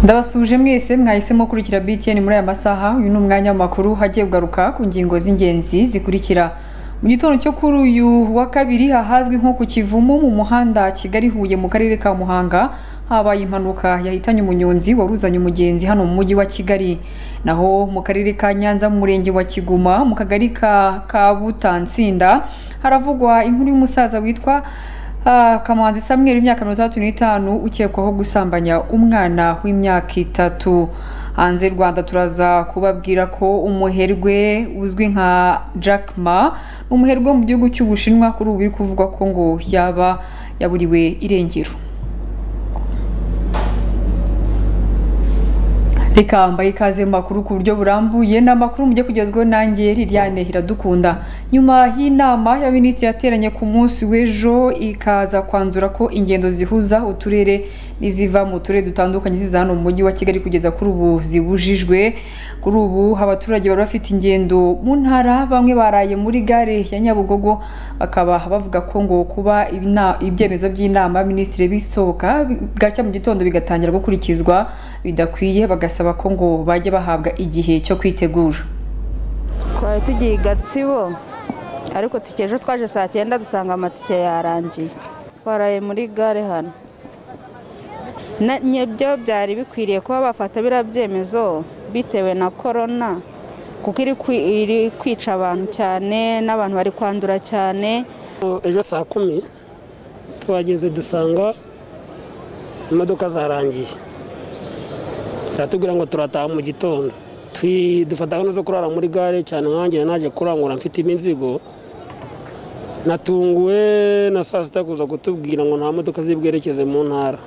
ndabasuje mwese mwahisemo kurikira btn muri aya masaha uyu ni umwanya w'amakuru hagiye kugaruka ku ngingo z'ingenzi zikurikira mu gitondo cyo kuri uyu wa kabiri hahazwi nko ku kivumu mu muhanda kigali huye mu karere ka muhanga habaye impanuka yahitanye umunyonzi waruzanye umugenzi hano mu mujyi wa kigali naho mu karere ka nyanza mu murenge wa kiguma mu kagari ka kabutansinda haravugwa inkuru y'umusaza witwa Ah, kamanzi samweri imyaka mirongo itandatu n'itanu ukekwaho gusambanya umwana w'imyaka itatu hanze y'u rwanda turaza kubabwira ko umuherwe uzwi nka jack ma ni umuherwe wo mu gihugu cy'ubushinwa kuri ubu biri kuvugwa ko ngo yaba yaburiwe irengero reka mbahe ikaze mu makuru ku buryo burambuye ni amakuru mujye kugezwaho nanjye liliane iradukunda nyuma y'inama y'abaminisitiri yateranye ku munsi w'ejo ikaza kwanzura ko ingendo zihuza uturere n'iziva mu turere dutandukanye ziza hano mu mujyi wa kigali kugeza kuri ubu zibujijwe kuri ubu abaturage bari bafite ingendo mu ntara bamwe baraye muri gare ya nyabugogo bakaba bavuga ko ngo kuba ibina- ibyemezo by'inama y'abaminisitiri bisohoka bwacya mu gitondo bigatangira gukurikizwa bidakwiye bagasaba ko ngo bajya bahabwa igihe cyo kwitegura twari tugiye i gatsibo ariko tike ejo twaje saa cyenda dusanga amatike yarangiye twaraye muri gare hano Na- nibyo byari bikwiriye kuba bafata biriya byemezo bitewe na korona kuko iri kwi- iri kwica abantu cyane n'abantu bari kwandura cyane ejo saa kumi tuhageze dusanga imodoka zarangiye turatubwira ngo turataha mu gitondo Twi- dufata gahunda zo kurara muri gare cyane nkanjye naje kurangura mfite imizigo natunguwe na saa sita kuza kutubwira ngo nta modoka zibwerekeze mu ntara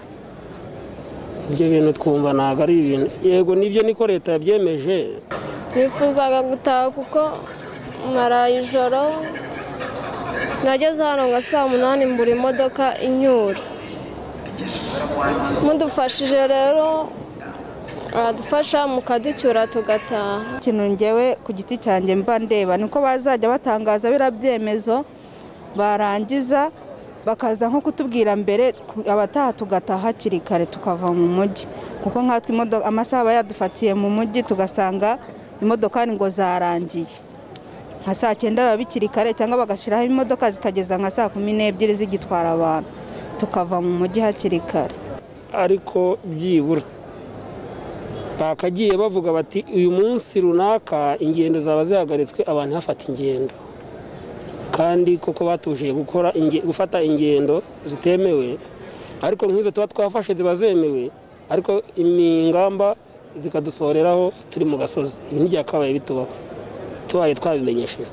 ibyo bintu twumva ntabwo ari ibintu yego nibyo niko leta yabyemeje nifuzaga gutaha kuko maraye ijoro nageze hano nka saa munani mbura imodoka inyura mudufashije rero aradufasha mukaducyura tugataha ikintu ngewe ku giti cyanjye mba ndeba niko bazajya batangaza biriya byemezo barangiza bakaza nko kutubwira mbere ku- abataha tugataha hakiri kare tukava mu mujyi kuko nkatwe imodoka amasaha aba yadufatiye mu mujyi tugasanga imodokari ngo zarangiye nka saa cyenda biba bikiri kare cyangwa bagashyiraho imodoka zikageza nka saa kumi n'ebyiri zigitwara abantu tukava mu mujyi hakiri kare ariko byibura bakagiye bavuga bati uyu munsi runaka ingendo zaba zihagaritswe abantu hafata ingendo kandi koko batuje gukora inge- gufata ingendo zitemewe ariko nk'izo tuba twafashe ziba zemewe ariko ingamba zikadusoreraho turi mu gasozi ibi ntibyakabaye bitubaho tubaye twabimenyesheje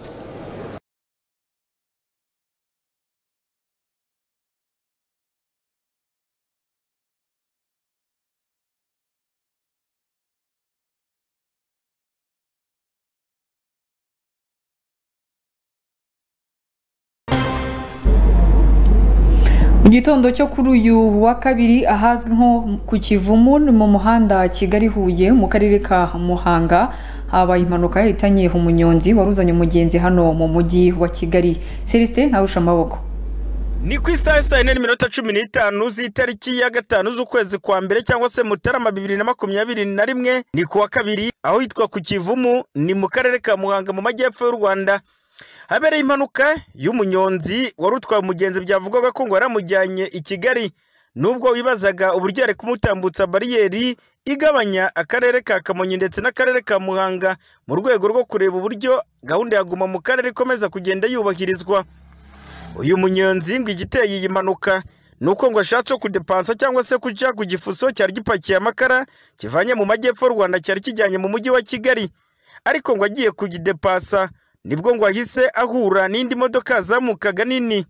mu gitondo cyo kuri uyu wa kabiri ahazwi nko ku kivumu ni mu muhanda kigali huye mu karere ka muhanga habaye impanuka yahitanye umunyonzi waruzanye umugenzi hano mu mujyi wa kigali celestin ntarusha amaboko ni ku isaha saa yine n'iminota cumi n'itanu z'itariki ya gatanu z'ukwezi kwa mbere cyangwa se mutarama bibiri na makumyabiri na rimwe ni ku wa kabiri aho hitwa ku kivumu ni mu karere ka muhanga mu majyepfo y'u rwanda habereye impanuka y'umunyonzi wari utwaye umugenzi byavugwaga ko ngo yaramujyanye i kigali nubwo wibazaga uburyo yari kumutambutsa bariyeri igabanya akarere ka kamonyi ndetse n'akarere ka muhanga mu rwego rwo kureba uburyo gahunda ya guma mu karere ikomeza kugenda yubahirizwa uyu munyonzi ngo igiteye iyi mpanuka ni uko ngo ashatse kudepansa cyangwa se guca ku gifuso cyari gipakiye amakara kivanye mu majyepfo y'u rwanda cyari kijyanye mu mujyi wa kigali ariko ngo agiye kugidepasa nibwo ngo ahise ahura n'indi modoka yazamukaga nini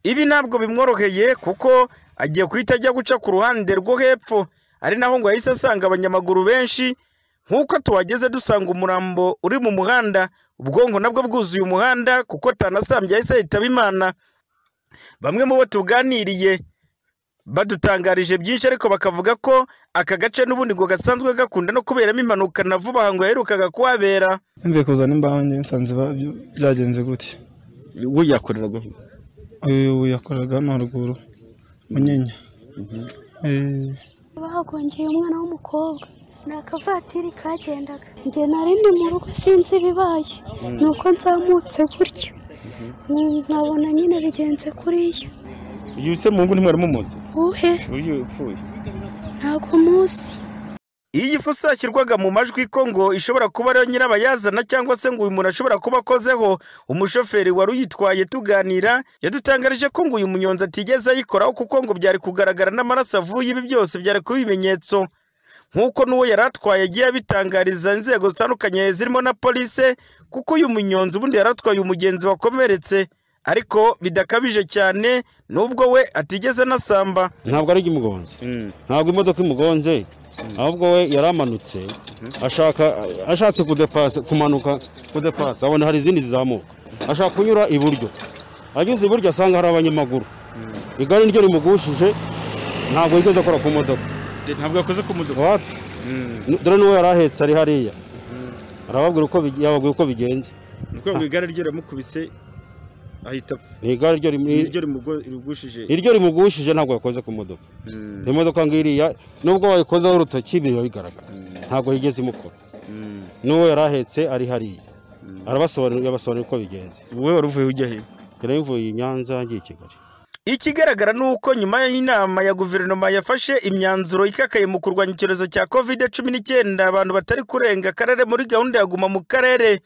ibi ntabwo bimworoheye kuko agiye guhita ajya guca ku ruhande rwo hepfo ari naho ngo yahise asanga abanyamaguru benshi nk'uko tuhageze dusanga umurambo uri mu muhanda ubwonko nabwo bwuzuye umuhanda kuko atanasambye yahise yitaba imana bamwe mu bo tuganiriye badutangarije byinshi ariko bakavuga ko aka gace n'ubundi ngo gasanzwe gakunda no kuberamo impanuka na vuba aha ngo yaherukaga kuhabera Yumviye kuzana imbaho njye nsanze ba- byo- byagenze gutya ubwo yakoreraga uyu yakoreraga hano haruguru munyinya Eh, baho hagongeye umwana w'umukobwa ni akavatiri kagendaga njye nari ndi mu rugo sinzi ibibaye ni uko nzamutse gutyo Mm, nkabona nyine bigenze kuriya uyu se muhungu ntimwari mumuzi uhe uyu upfuye ntabwo muzi iyo igifu isakirwaga mu majwi ko ngo ishobora kuba ariyo nyirabayazana cyangwa se ngo uyu muntu ashobora kuba akozeho umushoferi wari uyitwaye tuganira yadutangarije ko ngo uyu munyonzi atigeze ayikoraho kuko ngo byari kugaragara n'amaraso avuye ibi byose byari kuba ibimenyetso nk'uko n'uwo yari atwaye agiye abitangariza inzego zitandukanye zirimo na polise kuko uyu munyonzi ubundi yari atwaye umugenzi wakomeretse ariko bidakabije cyane n'ubwo we atigeze anasamba ntabwo ari imugonze ntabwo imodoka imugonze ahubwo we yaramanutse ashaka ashatse kudepasa kumanuka kudepasa abona hari izindi zizamuka ashaka kunyura iburyo ageze iburyo asanga hari abanyamaguru igare ryo rimugushije ntabwo yigeze akora ku modoka ntabwo yakoze ku mudugudu wapi dore n'uwo yari ahetse ari hariya arababwira uko big- yababwiye uko bigenze ni ukuvuga ngo igare rye riramukubise ahita ni igare ryo rim- niryo rimugo- rigushije iryo rimugushije ntabwo yakoze ku modoka Mm, iyo modoka ngiriya nubwo wayikozaho urutoki biba bigaragara ntabwo yigeze imukora mm. n'uwo yari ahetse ari hariya arabasobanurira yabasobanurira uko bigenze wowe wari uvuye ujya he yarayivuye i nyanza ngiye i kigali ikigaragara ni uko nyuma y'inama ya guverinoma yafashe imyanzuro ikakaye mu kurwanya icyorezo cya covid cumi n'icyenda abantu batari kurenga akarere muri gahunda ya guma mu karere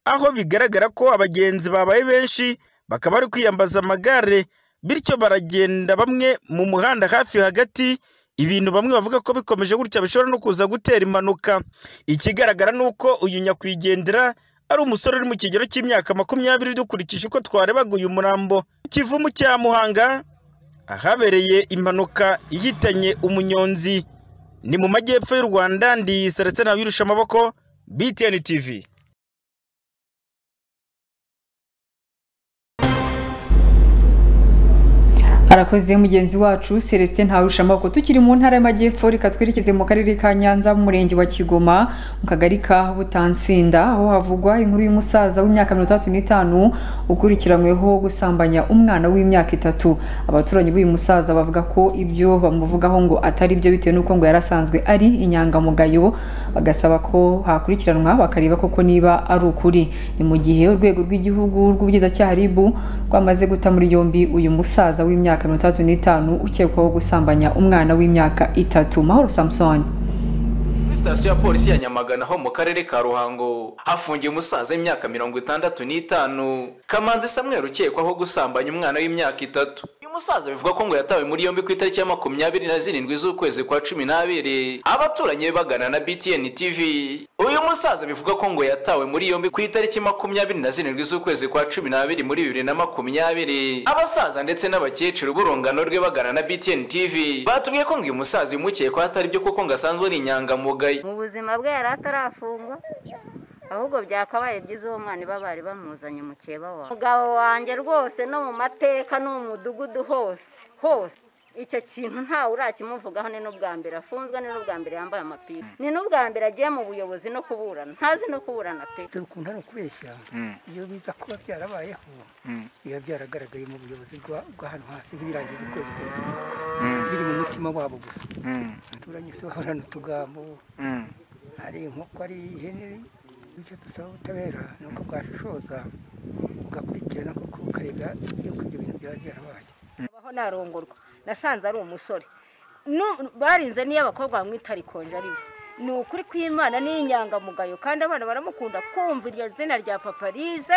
aho bigaragara ko abagenzi babaye benshi bakaba bari kwiyambaza amagare bityo baragenda bamwe mu muhanda hafi hagati ibintu bamwe bavuga ko bikomeje gutya bishobora no kuza gutera impanuka ikigaragara ni uko uyu nyakwigendera ari umusore uri mu kigero cy'imyaka makumyabiri dukurikije uko twarebaga uyu murambo kivumu cya muhanga ahabereye impanuka ihitanye umunyonzi ni mu majyepfo y'u rwanda ndi seretse ntabirusha amaboko btn tv arakoze mugenzi wacu celestin ntawushamako tukiri mu ntara y'amajyepfo reka twerekeze mu karere ka nyanza mu murenge wa kigoma mu kagari ka butansinda aho havugwa inkuru y'umusaza w'imyaka mirongo itandatu n'itanu ukurikiranyweho gusambanya umwana w'imyaka itatu abaturanyi b'uyu musaza bavuga ko ibyo bamuvugaho ngo atari byo bitewe n'uko ngo yari asanzwe ari inyangamugayo bagasaba ko hakurikiranwa bakareba koko niba ari ukuri ni mu gihe urwego rw'igihugu rw'ubugenzacyaha ribu rwamaze guta muri yombi uyu musaza w'imyaka mirongo itandatu n'itanu ukekwaho gusambanya umwana w'imyaka itatu mahoro samusoni Kuri sitasiyo ya polisi ya nyamagana ho mu karere ka ruhango hafungiye umusaza w'imyaka mirongo itandatu n'itanu kamanzi samweri ukekwaho gusambanya umwana w'imyaka itatu uyu musaza bivugwa ko ngo yatawe muri yombi ku itariki ya makumyabiri na zirindwi z'ukwezi kwa cumi n'abiri abaturanyi be bagana na btn tv uyu musaza bivugwa ko ngo yatawe muri yombi ku itariki makumyabiri na zirindwi z'ukwezi kwa cumi n'abiri muri bibiri na makumyabiri abasaza ndetse n'abakecuru b'urungano rwe bagana na btn tv batubwiye ko ngo uyu musaza yamukekwaho atari byo kuko ngo asanzwe ari inyangamugayo mu buzima bwe yari atarafungwa ahubwo byakabaye byiza uwo mwana iba bari bamuzanye mukeba wawe umugabo wanjye rwose no mu mateka no mu mudugudu hose hose icyo kintu ntawe urakimuvugaho ni n'ubwa mbere afunzwe ni n'ubwa mbere yambaye amapingu ni n'ubwa mbere agiye mu buyobozi no kuburana ntazi no kuburana pe dukunda no kubeshya iyo biza kuba byarabayeho biba byaragaragaye mu buyobozi bwa bwa hano hasi birangiye ukwezi kose biri mu mutima wabo gusa turanye sohorana utugambo hari inkoko ari ihene bityo dusaba ubutabera ni uko bwashishoza bugakurikirana kuko bukarega yuko ibyo bintu byaba byarabaye abaho narongorwa nasanze ari umusore Nu- barinze niyo abakobwa bamwita rikonje ari we ni ukuri kw'imana n'inyangamugayo kandi abana baramukunda kumva iryo zina rya paparize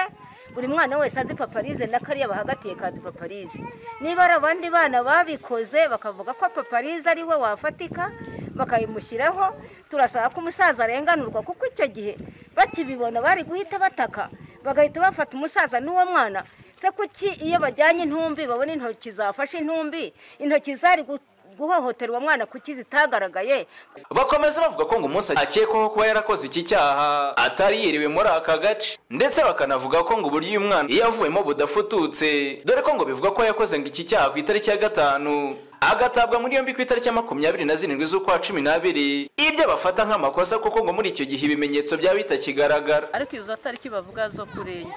buri mwana wese azi paparize n'akariya bahagatiye kazi paparize niba ari abandi bana babikoze bakavuga ko paparize ari we wafatika bakayimushyiraho turasaba ko umusaza arenganurwa kuko icyo gihe bakibibona bari guhita bataka bagahita bafata umusaza n'uwo mwana se kuki iyo bajyanye intumbi babona intoki zafashe intumbi intoki zari gu- guhohotera uwo mwana kuki zitagaragaye bakomeza bavuga ko ngo umunsi akekwaho kuba yarakoze iki cyaha atari yiriwe muri aka gace ndetse bakanavuga ko ngo uburyo uyu mwana iyo avuyemo budafututse dore ko ngo bivugwa ko yakoze ngo iki cyaha ku itariki ya gatanu agatabwa muri yombi ku itariki ya makumyabiri na zirindwi z'ukwa cumi n'abiri ibyo bafata nk'amakosa kuko ngo muri icyo gihe ibimenyetso byaba bitakigaragara ariko izo tariki bavuga zo kurenya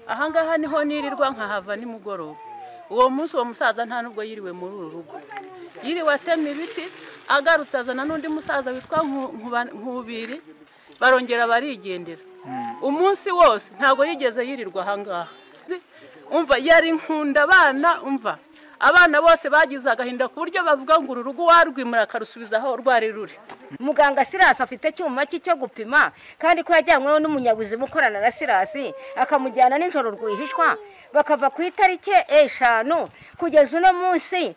ahangaha niho nirirwa nkahava nimugoroba uwo munsi uwo musaza nta nubwo yiriwe muri uru rugo yiriwe atema ibiti agarutse azana n'undi musaza witwa nkubiri barongera barigendera umunsi wose ntabwo yigeze yirirwa ahangaha umva yari nkunda abana umva abana bose bagize agahinda ku buryo bavuga ngo uru rugo warwimura akarusubiza aho rwari ruri muganga sirasi afite icyuma cye cyo gupima kandi ko yajyanyweho n'umunyabuzima ukorana na sirasi akamujyana nijoro rwihishwa bakava ku itariki eshanu kugeza uno munsi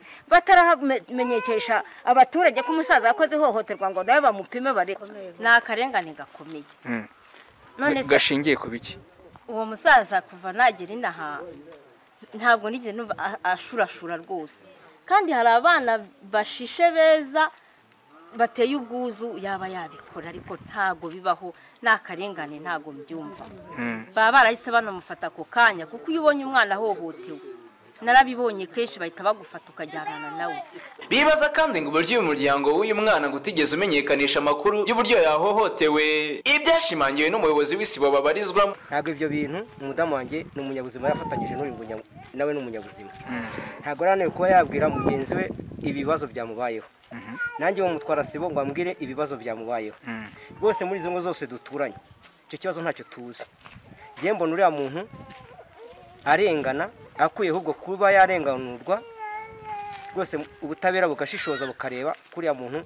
bataramenyekesha abaturage ko umusaza yakoze ihohoterwa ngo nawe bamupime bare ni akarengane gakomeye none se gashingiye ku biki uwo musaza kuva nagera inaha ntabwo nigeze numva a- ashurashura rwose kandi hari abana bashishe beza bateye ubwuzu yaba yabikora ariko ntago bibaho ni akarengane ntago mbyumva baba barahise banamufata ako kanya kuko iyo ubonye umwana ahohotewe narabibonye kenshi bahita bagufata ukajyanana nawe bibaza kandi ngo uburyo uyu muryango w'uyu mwana ngo utigeze umenyekanisha amakuru y'uburyo yahohotewe ibyashimangiwe n'umuyobozi w'isibo babarizwamo ntabwo ibyo bintu umudamu wanjye ni umunyabuzima yafatanyije n'uyu munya- nawe ni umunyabuzima ntabwo arananiwe kuba yabwira mugenzi we ibibazo byamubayeho nanjye bamutwara sibo ngo ambwire ibibazo byamubayeho rwose muri izo ngo zose duturanye icyo kibazo ntacyo tuzi njyewe mbona uriya muntu arengana akuye ahubwo kuba yarenganurwa rwose ubutabera bugashishoza bukareba kuriya muntu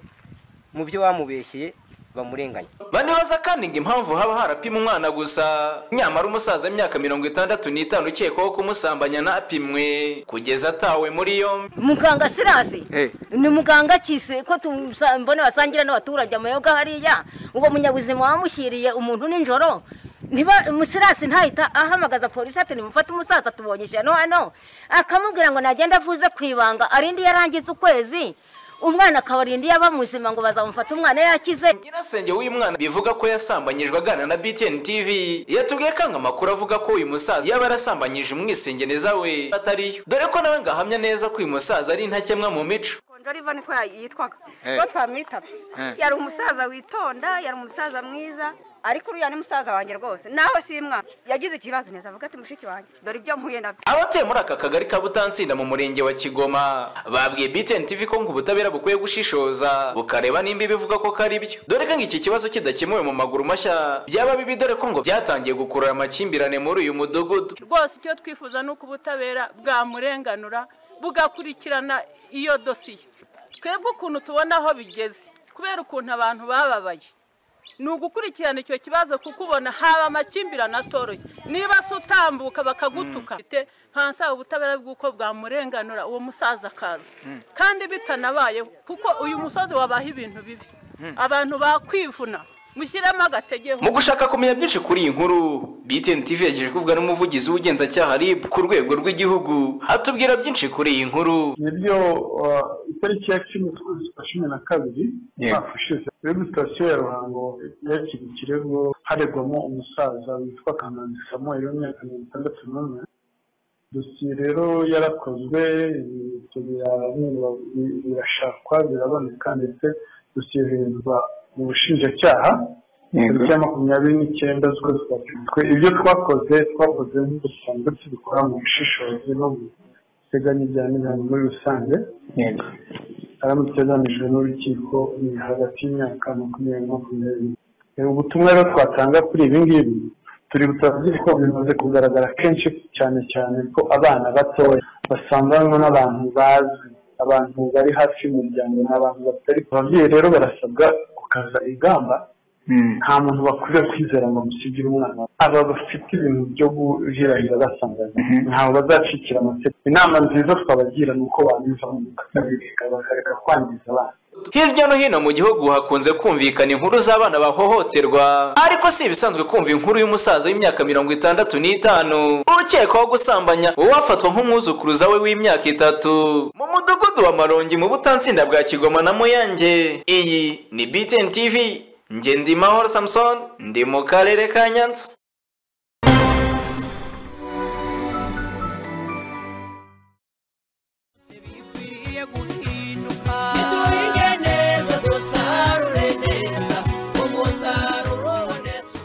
mu byo bamubeshyeye bamurenganya banibaza kandi ngo impamvu haba harapima umwana gusa nyamara umusaza w'imyaka mirongo itandatu n'itanu ukekwaho kumusambanya ntapimwe kugeza atawe muri yombi muganga sirasi ni muganga kise ko tumusa- mbona basangira n'abaturage amayoga hariya uwo munyabuzima wamushyiriye umuntu nijoro niba umusirasi ntahita ahamagaza polisi ati nimufate umusaza tubonye ijana hano akamubwira ngo nagenda avuze ku ibanga arinde iyo arangiza ukwezi umwana akabarinda iyo aba muzima ngo bazamufate umwana yakize nyirasenge w'uyu mwana bivuga ko yasambanyijwe aganira na btn tv yatubwiye ko anga amakuru avuga ko uyu musaza yaba yarasambanyije umwisengeneza we atariyo dore ko nawe ngo ahamya neza ko uyu musaza ari intakemwa mu mico Ndoriva niko yitwaga Eh. ko twamwitabye Eh. yari umusaza witonda yari umusaza mwiza ariko uriya ni musaza wanjye rwose nawe si mwana yagize ikibazo neza avuga ati mushiki wanjye dore ibyo mpuye nabyo abatuye muri aka kagari ka butansinda mu murenge wa kigoma babwiye btn tv ko ngo ubutabera bukwiye gushishoza bukareba nimba ibivuga ko kari byo dore ko ngo iki kibazo kidakemuwe mu maguru mashya byaba bibi dore ko ngo byatangiye gukurura amakimbirane muri uyu mudugudu rwose icyo twifuza ni uko ubutabera bwamurenganura bugakurikirana iyo dosiye twebwe ukuntu tubona aho bigeze kubera ukuntu abantu bababaye ni ugukurikirana icyo kibazo kuko ubona haba amakimbirane atoroshye niba se utambuka bakagutuka nkansaba ubutabera bw'uko bwamurenganura uwo musaza akaza kandi bitanabayeho kuko uyu musozi wabaha ibintu bibi abantu bakwivuna mushyiremo agategeho mu gushaka kumenya byinshi kuri iyi nkuru btn tv yagejeje kuvuga n'umuvugizi w'ubugenzacyaha rib ku rwego rw'igihugu atubwira byinshi kuri iyi nkuru nibyo uh, itariki ya cumi z'ukwezi kwa cumi na kabiri Yego. umwaka ushize rero sitasiyo ya ruhango yakira ikirego haregwamo umusaza witwa kamanzi samuel w'imyaka mirongo itandatu n'umwe dosiye rero yarakozwe ibimenyetso birareba, bi- birashakwa biraboneka ndetse dosiye yoherezwa mu bushinjacyaha Yego. tariki ya makumyabiri n'icyenda z'ukwezi kwa cumi ibyo twakoze twakoze nk'ubusanzwe tubikora mu bushishozi no mu biteganya ibya n'ibihango muri rusange Yego. aramutse agamijwe n'urukiko ni hagati y'imyaka makumyabiri na makumyabiri E, ubutumwa rero twatanga kuri ibi ngibi turi butavuze ko bimaze kugaragara kenshi cyane cyane ko abana batoya basanganwa n'abantu bazi abantu bari hafi y'umuryango ni abantu batari ababyeyi rero barasabwa gukaza igamba nta muntu bakwiriye kwizera ngo musigire umwana wawe. aba bafite ibintu byo guhirahira basanganywe ntabwo bazacikira amategeko inama nziza twabagira ni uko banyuza mu bakabireka bakareka kwangiza abana hirya no hino mu gihugu hakunze kumvikana inkuru z'abana bahohoterwa ariko si ibisanzwe kumva inkuru y'umusaza w'imyaka mirongo itandatu n'itanu ukekwaho gusambanya uwafatwa nk'umwuzukuruza we w'imyaka itatu mu mudugudu wa marongi mu butansinda bwa kigoma na muyange iyi ni btn tv nge ndi mahoro samson ndi mu karere ka nyanza duhinge neza dusarure neza umusaruro ubonetse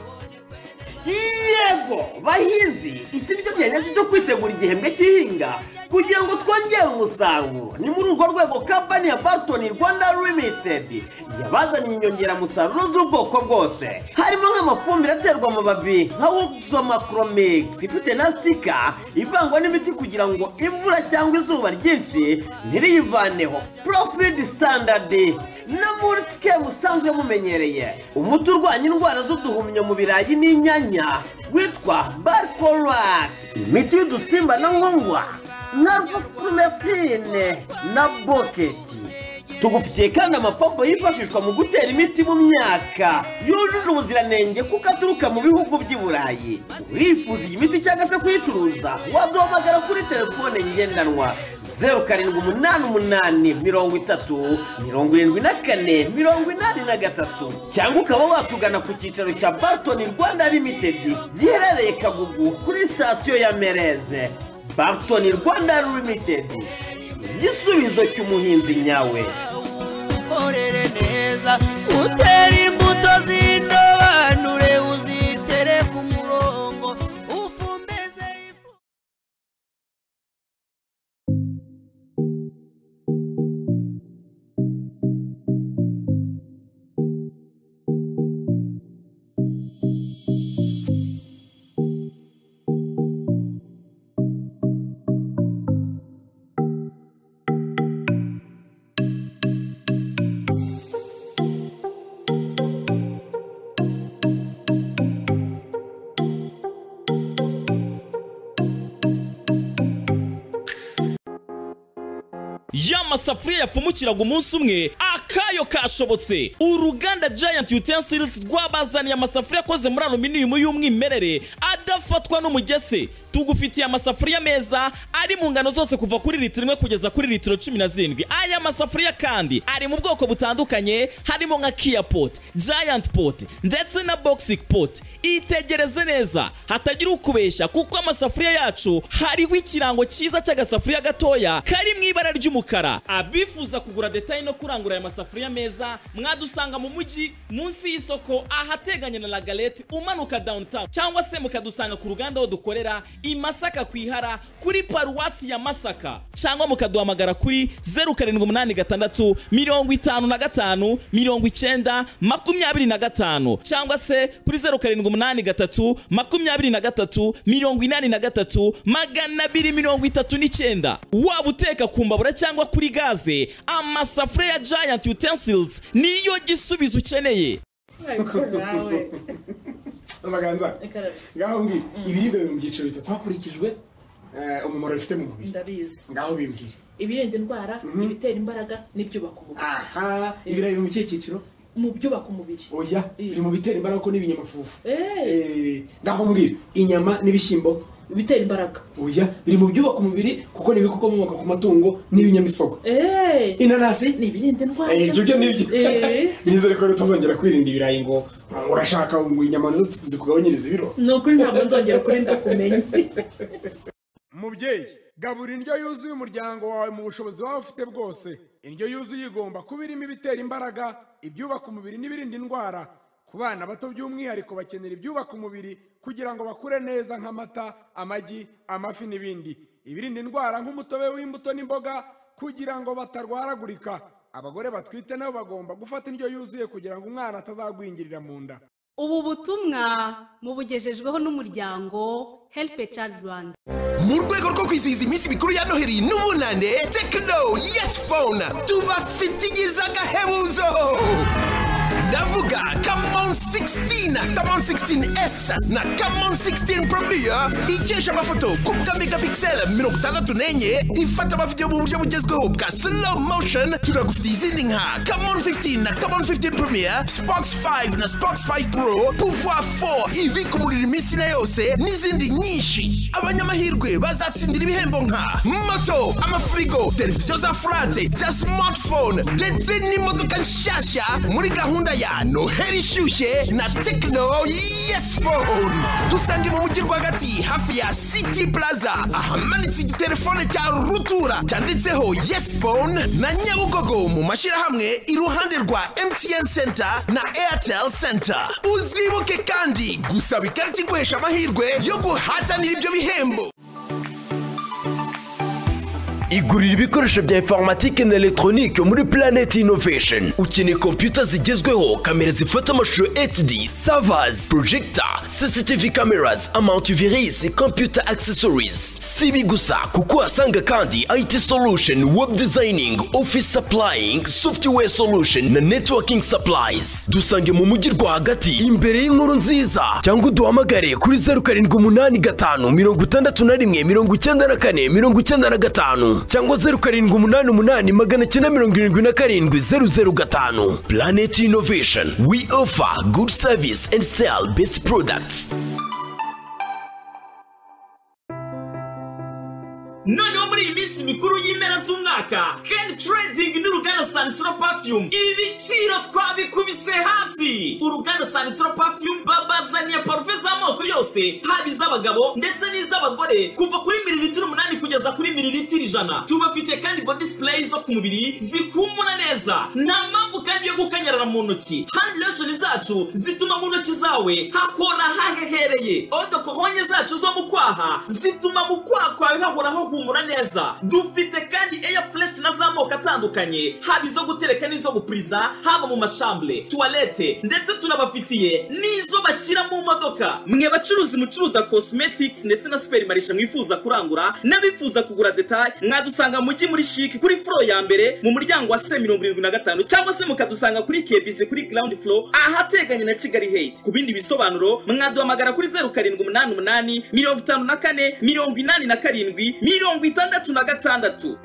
yego bahinzi iki nicyo gihe nyacyo cyo kwitegura igihembwe cy'ihinga kugira ngo twongere umusaruro ni muri urwo rwego kampani ya baritoni rwanda limitedi yabazaniye inyongeramusaruro z'ubwoko bwose harimo nk'amafumbire aterwa amababi nka wuksomakromix ifite na sitika ivangwa n'imiti kugira ngo imvura cyangwa izuba ryinshi ntiriyivaneho profidi sitandadi na mulitike musanzwe mumenyereye umuti urwanya indwara z'uduhumyo mu birayi n'inyanya witwa barkorati imiti y'udusimba na nkongwa nka rufusipurumetine na boketi tugufitiye kandi amapompo yifashishwa mu gutera imiti mu myaka yujuje ubuziranenge kuko aturuka mu bihugu by'i burayi urifuza iyi miti cyangwa se kuyicuruza waduhamagara kuri telefone ngendanwa zeru karindwi umunani umunani mirongo itatu mirongo irindwi na kane mirongo inani na gatatu cyangwa ukaba watugana ku cyicaro cya baritoni rwanda limitedi giherereye kagugu kuri sitasiyo ya mereze baritoni rwanda limitedi igisubizo cy'umuhinzi nyawe ukorere neza utere imbuto z'indobanure uzitere ku murongo ufumbeze y'amasafuriya yapfumukiraga umunsi umwe akayo kashobotse uruganda giant utensils rwabazaniye amasafuriya akoze muri aluminium y'umwimerere adafatwa n'umugese tugufitiye amasafuriya meza ari mu ngano zose kuva kuri litiro imwe kugeza kuri litiro cumi na zirindwi aya masafuriya kandi ari mu bwoko butandukanye harimo nka kia pot giant pot ndetse na boxing pot itegereze neza hatagira ukubeshya kuko amasafuriya yacu hariho ikirango cyiza cy'agasafuriya gatoya kari mu ibara ry'umukara abifuza kugura detaye no kurangura aya masafuriya meza mwadusanga mu mujyi munsi y'isoko ahateganye na lagalete umanuka downtown cyangwa se mukadusanga ku ruganda aho dukorera i masaka ku ihara kuri paruwasi ya masaka cyangwa mukaduhamagara kuri zeru karindwi umunani gatandatu mirongo itanu na gatanu mirongo icyenda makumyabiri na gatanu cyangwa se kuri zeru karindwi umunani gatatu makumyabiri na gatatu mirongo inani na gatatu magana abiri mirongo itatu n'icyenda waba uteka ku mbabura cyangwa kuri gaze amasafuriya ya giant utensils niyo gisubizo ukeneye amaganza ngaho mbwira ibiribwa biri mu byiciro bitatu hakurikijwe eh, umumaro bifite mu mubiri ndabizi ngaho bimbwire ibirinda indwara ibitera imbaraga n'ibyubaka umubiri aha ibirayi biri mu kihe cyiciro mu byubaka umubiri oya biri mu bitera imbaraga ko n'ibinyamafufu Eh, Eh, ngaho mbwira inyama n'ibishyimbo bitera imbaraga oya biri mu byubaka umubiri kuko ni ibikomoka ku matungo n'ibinyamisogwe Eh, inanasi ni ibirinda indwara Eh, ibyo byo nibyo Eh, nizere ko tuzongera kwirinda ibirayi ngo urashaka ngo inyama nizo zikugabanyiriza ibiro ni ukuri ntabwo nzongera ukuri ndakumenye mubyeyi gabura indyo yuzuye umuryango wawe mu bushobozi waba ufite bwose indyo yuzuye igomba kuba irimo ibitera imbaraga ibyubaka umubiri n'ibirinda indwara ku bana bato by'umwihariko bakenera ibyubaka umubiri kugira ngo bakure neza nk'amata amagi amafi n'ibindi ibirinda indwara nk'umutobe w'imbuto n'imboga kugira ngo batarwaragurika abagore batwite nabo bagomba gufata indyo yuzuye kugira ngo umwana atazagwingirira mu nda ubu butumwa mubugejejweho n'umuryango help a child rwanda mu rwego rwo kwizihiza iminsi mikuru ya noheli n'ubunane tekino yesi fone tubafitigiza agahebuzo ndavuga kamon 16 kamon 16s na kamon 16 probiya ikesha amafoto ku bwa megapixel mirongo itandatu n'enye ifata amavidewo mu buryo bugezweho bwa slow motion tunagufitiye izindi nka kamon 15 na kamon 15 promiya spox 5 na spox 5 pro pouvoir 4 ibika umuriro iminsi na yose n'izindi nyinshi abanyamahirwe bazatsindira ibihembo nka moto amafirigo televiziyo za furate za smartphone ndetse n'imodoka nshyashya muri gahunda ya noheli ishyushye na tekino yesi fone dusange mu mujyi rwagati hafi ya city plaza ahamanitse igitelefone cya rutura cyanditseho yesi fone na nyabugogo mu mashyirahamwe iruhande rwa mtn center na airtel center uzibuke kandi gusaba ikarita iguhesha amahirwe yo guhatanira ibyo bihembo igurira ibikoresho bya informatike na elegitoronike muri Planet Innovation ukeneye kompiyuta zigezweho kamera zifata amashusho HD servers projector CCTV cameras antivirus computer accessories si ibi gusa kuko uhasanga kandi IT solution web designing office supplying software solution na networking supplies dusange mu mujyi rwagati imbere y'inkuru nziza cyangwa uduhamagare kuri zeru karindwi umunani gatanu mirongo itandatu na rimwe mirongo icyenda na kane mirongo icyenda na gatanu cyangwa zeru karindwi umunani umunani magana cyenda mirongo irindwi na karindwi zeru zeru gatanu planet innovation we offer good service and sell best products noneho muri iyi minsi mikuru y'impera z'umwaka ken trading n'uruganda sanisiro perfume ibi biciro twabikubise hasi uruganda sanisiro perfume babazaniye parufe z'amoko yose haba iz'abagabo ndetse n'iz'abagore kuva kuri mililitiro umunani kugeza kuri mililitiro ijana tubafite kandi body spray zo ku mubiri zikumura neza nta mpamvu kandi yo gukanyarara mu ntoki handi lotion zacu zituma mu ntoki zawe hakora hahehereye odokohonye zacu zo mu kwaha zituma mu kwaha kwawe hahoraho humura neza dufite kandi eya fureshi na z'amoko atandukanye haba izo gutereka n'izo gupuriza haba mu mashambure tuwarete ndetse tunabafitiye n'izo bashyira mu modoka mwe bacuruzi mucuruza cosmetics ndetse na superimarisha mwifuza kurangura n'abifuza kugura detaye mwadusanga mu mujyi muri shiki kuri furo ya mbere mu muryango wa se mirongo irindwi na gatanu cyangwa se mukadusanga kuri kebizi kuri ground floor ahateganye na kigali heyiti ku bindi bisobanuro mwaduhamagara kuri zeru karindwi umunani umunani mirongo itanu na kane mirongo inani na karindwi mirongo itandatu na gatandatu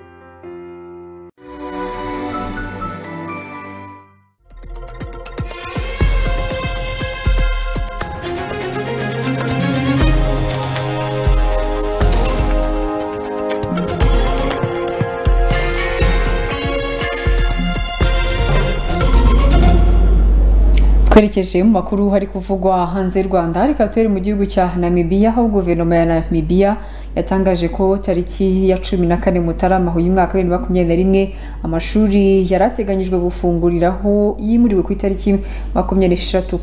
twerekeje mu makuru hari kuvugwa hanze y'u rwanda reka tubere mu gihugu cya namibiya aho guverinoma ya namibiya yatangaje ko tariki ya cumi na kane mutarama uyu mwaka w'ibihumbi makumyabiri na rimwe amashuri yari ateganyijwe gufunguriraho yimuriwe ku itariki makumyabiri n'esheshatu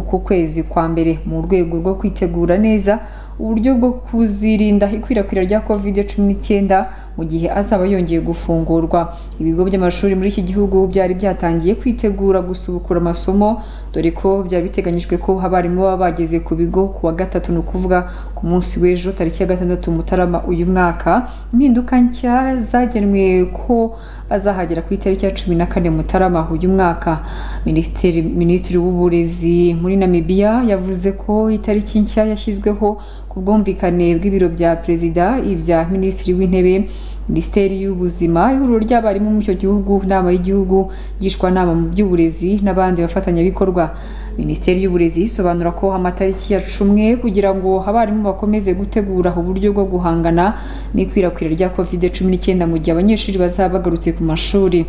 ku kwezi kwa mbere mu rwego rwo kwitegura neza uburyo bwo kuzirinda ikwirakwira rya covid cumi n'icyenda mu gihe azaba yongeye gufungurwa ibigo by'amashuri muri iki gihugu byari byatangiye kwitegura gusubukura amasomo dore ko byari biteganyijwe ko abarimu baba bageze ku bigo ku wa gatatu ni ukuvuga ku munsi w'ejo tariki ya gatandatu mutarama uyu mwaka impinduka nshya zagenwe ko bazahagera ku itariki ya cumi na kane mutarama uyu mwaka minisitiri minisitiri w'uburezi muri namibiya yavuze ko itariki nshya yashyizweho ku bwumvikane bw'ibiro bya perezida ibya minisitiri w'intebe minisiteri y'ubuzima ihuriro ry'abarimu muri icyo gihugu inama y'igihugu ngishwanama mu by'uburezi n'abandi bafatanyabikorwa minisiteri y'uburezi isobanura ko amatariki yacumwe kugira ngo abarimu bakomeze gutegura uburyo bwo guhangana n'ikwirakwira rya covid cumi n'icyenda mu gihe abanyeshuri bazaba bagarutse ku mashuri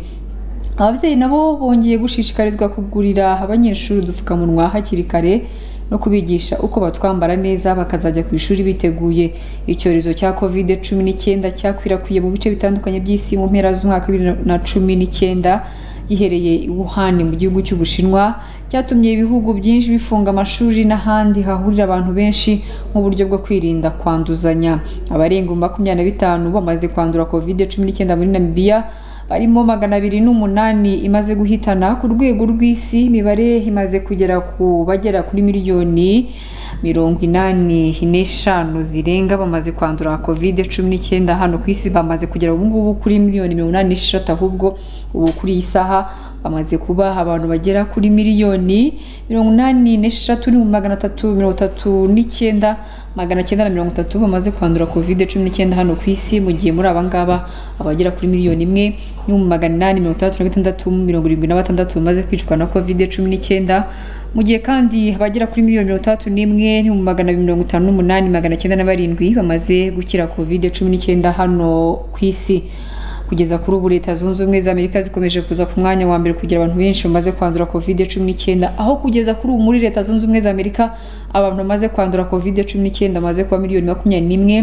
ababyeyi nabo bongeye gushishikarizwa kugurira abanyeshuri udupfukamunwa hakiri kare no kubigisha uko batwambara neza bakazajya ku ishuri biteguye icyorezo cya covid cumi n'icyenda cyakwirakwiriye mu bice bitandukanye by'isi mu mpera z'umwaka wa bibiri na cumi n'icyenda gihereye i wuhan mu gihugu cy'ubushinwa cyatumye ibihugu byinshi bifunga amashuri n'ahandi hahurira abantu benshi nk'uburyo bwo kwirinda kwanduzanya abarenga makumyabiri na bitanu bamaze kwandura covid cumi n'icyenda muri namibiya barimo magana abiri n'umunani imaze guhitana ku rwego rw'isi imibare imaze kugera ku bagera kuri miliyoni mirongo inani n'eshanu zirenga bamaze kwandura covid cumi n'icyenda hano ku isi bamaze kugera ubu ngubu kuri miliyoni mirongo inani n'esheshatu ahubwo ubu kuri iyi saha bamaze kuba abantu bagera kuri miliyoni mirongo inani n'esheshatu n'ibihumbi magana atatu mirongo itatu n'icyenda magana cyenda na mirongo itatu bamaze kwandura covid cumi n'icyenda hano ku isi mu gihe muri abangaba abagera kuri miliyoni imwe n'ibihumbi magana inani mirongo itandatu na gatandatu mirongo irindwi na batandatu bamaze kwicwa na covid cumi n'icyenda mu gihe kandi abagera kuri miliyoni mirongo itandatu n'imwe n'ibihumbi magana abiri mirongo itanu n'umunani magana cyenda na barindwi bamaze gukira covid cumi n'icyenda hano ku isi ku kugeza kuri ubu leta zunze ubumwe za amerika zikomeje kuza ku mwanya wa mbere kugira abantu benshi bamaze kwandura covid cumi n'icyenda aho kugeza kuri ubu muri leta zunze ubumwe za amerika abantu bamaze kwandura covid cumi n'icyenda bamaze kuba miliyoni makumyabiri n'imwe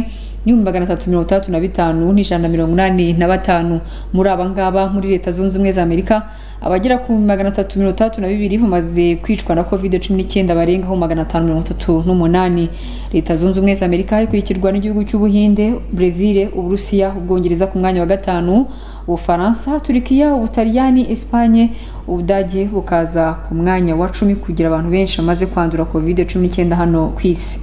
n'ibihumbi magana atatu mirongo itandatu na bitanu n'ijana na mirongo inani na batanu muri aba ngaba muri leta zunze ubumwe za amerika abagera ku bihumbi magana atatu mirongo itandatu na bibiri bamaze kwicwa na covid cumi n'icyenda barengaho magana atanu mirongo itatu n'umunani leta zunze ubumwe za amerika ikurikirwa n'igihugu cy'ubuhinde brezil uburusiya ubwongereza ku mwanya wa gatanu ubufaransa turikiya ubutaliyani esipanye ubudage bukaza ku mwanya wa cumi kugira abantu benshi bamaze kwandura covid cumi n'icyenda hano ku isi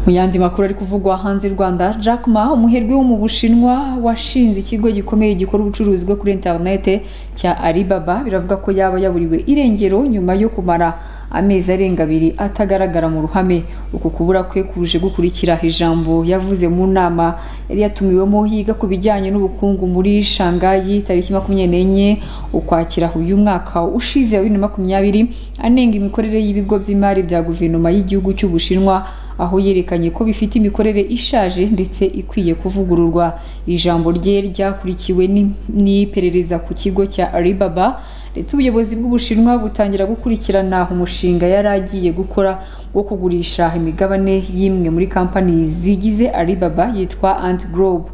mu yandi makuru ari kuvugwa hanze y'u rwanda jack ma umuherwe wo mu bushinwa washinze ikigo gikomeye gikora ubucuruzi bwo kuri interinete cya alibaba biravuga ko yaba yaburiwe irengero nyuma yo kumara amezi arenga abiri atagaragara mu ruhame uku kubura kwe kuje gukurikira ijambo yavuze mu nama yari yatumiwemo yiga ku bijyanye n'ubukungu muri shangayi tariki makumyabiri n'enye ukwakira uyu mwaka ushize wa bibiri na makumyabiri anenga imikorere y'ibigo by'imari bya guverinoma y'igihugu cy'ubushinwa aho yerekanye ko bifite imikorere ishaje ndetse ikwiye kuvugururwa iri jambo rye ryakurikiwe ni- n'iperereza ku kigo cya alibaba ndetse ubuyobozi bw'ubushinwa butangira gukurikirana umushinga yari agiye gukora wo kugurisha imigabane y'imwe muri kampani zigize alibaba yitwa ant group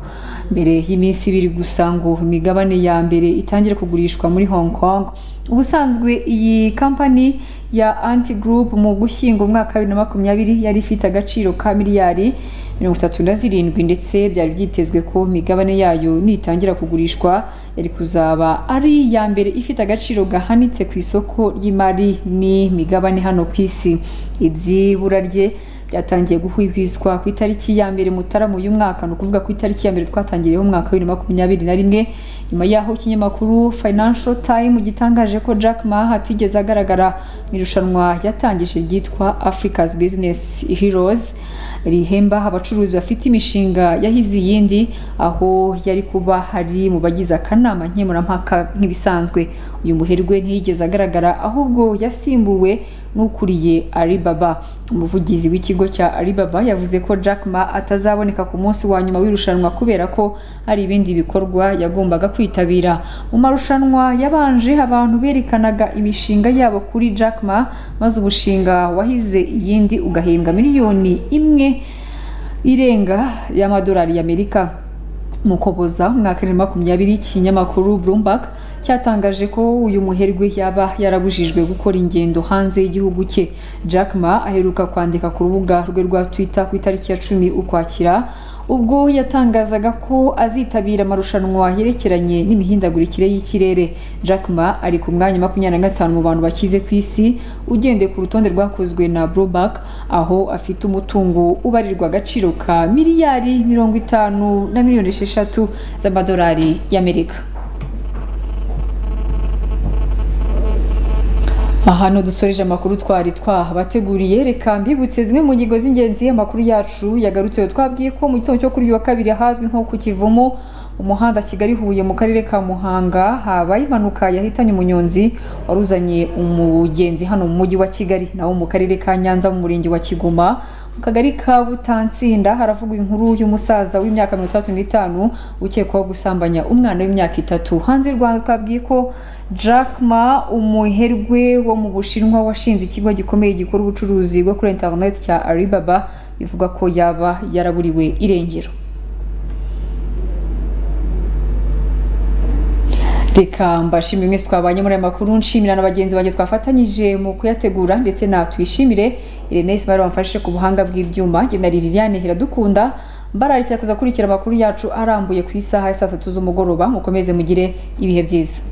mbere y'iminsi ibiri gusa ngo imigabane ya mbere itangire kugurishwa muri hong kong ubusanzwe iyi kampani ya anti group mu gushyingo umwaka wa bibiri na makumyabiri yari ifite agaciro ka miliyari mirongo itatu na zirindwi ndetse byari byitezwe ko imigabane yayo nitangira kugurishwa yari kuzaba ari iya mbere ifite agaciro gahanitse ku isoko ry'imari n'imigabane hano ku isi ibyibura rye byatangiye guhwihwiswa ku itariki ya mbere mutarama uyu mwaka ni ukuvuga ku itariki ya mbere twatangiriyeho umwaka wa bibiri na makumyabiri na rimwe nyuma y'aho ikinyamakuru financial time gitangaje ko jack ma atigeze agaragara mu irushanwa yatangije ryitwa africa's business heroes rihemba abacuruzi bafite imishinga yahize iyindi aho yari kuba hari mu bagize akanama nkemurampaka nk'ibisanzwe uyu muherwe ntiyigeze agaragara ahubwo yasimbuwe n'ukuriye alibaba umuvugizi w'ikigo cya alibaba yavuze ko jack ma atazaboneka ku munsi wa nyuma w'irushanwa kubera ko hari ibindi bikorwa yagombaga kwitabira mu marushanwa yabanje abantu berekanaga imishinga yabo kuri jack ma maze umushinga wahize iyindi ugahembwa miliyoni imwe irenga y'amadolari y'amerika mu Ukuboza umwaka wa makumyabiri ikinyamakuru Bloomberg cyatangaje ko uyu muherwe yaba yarabujijwe gukora ingendo hanze y'igihugu cye Jack Ma aheruka kwandika ku rubuga rwe rwa Twitter ku itariki ya cumi ukwakira ubwo yatangazaga ko azitabira amarushanwa yerekeranye n'imihindagurikire y'ikirere Jack Ma ari ku mwanya wa makumyabiri na gatanu mu bantu bakize ku isi ugendeye ku rutonde rwakozwe na Bloomberg aho afite umutungo ubarirwa agaciro ka miliyari mirongo itanu na miliyoni esheshatu z'amadolari y'Amerika aha ni dusoreje amakuru twari twahabateguriye reka mbibutse zimwe mu ngingo z'ingenzi amakuru yacu yagarutseho twabwiye ko mu gitondo cyo kuri uyu wa kabiri ahazwi nko ku kivumu mu muhanda kigali huye mu karere ka muhanga habaye impanuka yahitanye umunyonzi wari uzanye umugenzi hano mu mujyi wa kigali naho mu karere ka nyanza mu murenge wa kigoma mu kagari ka butansinda haravugwa inkuru y'umusaza w'imyaka mirongo itandatu n'itanu ukekwaho gusambanya umwana w'imyaka itatu hanze y'u rwanda twabwiye ko Jack Ma umuherwe wo mu bushinwa washinze ikigo gikomeye gikora ubucuruzi bwo kuri interineti cya alibaba bivuga ko yaba yaraburiwe irengero reka mbashimire mwese twabanye muri aya makuru nshimira na bagenzi banjye twafatanyije mu kuyategura ndetse natwishimire irene ismail wamfashe ku buhanga bw'ibyuma njye na liliane hiradukunda mbararikira kuza kurikira amakuru yacu arambuye ku isaha ya saa tatu z'umugoroba mukomeze mugire ibihe byiza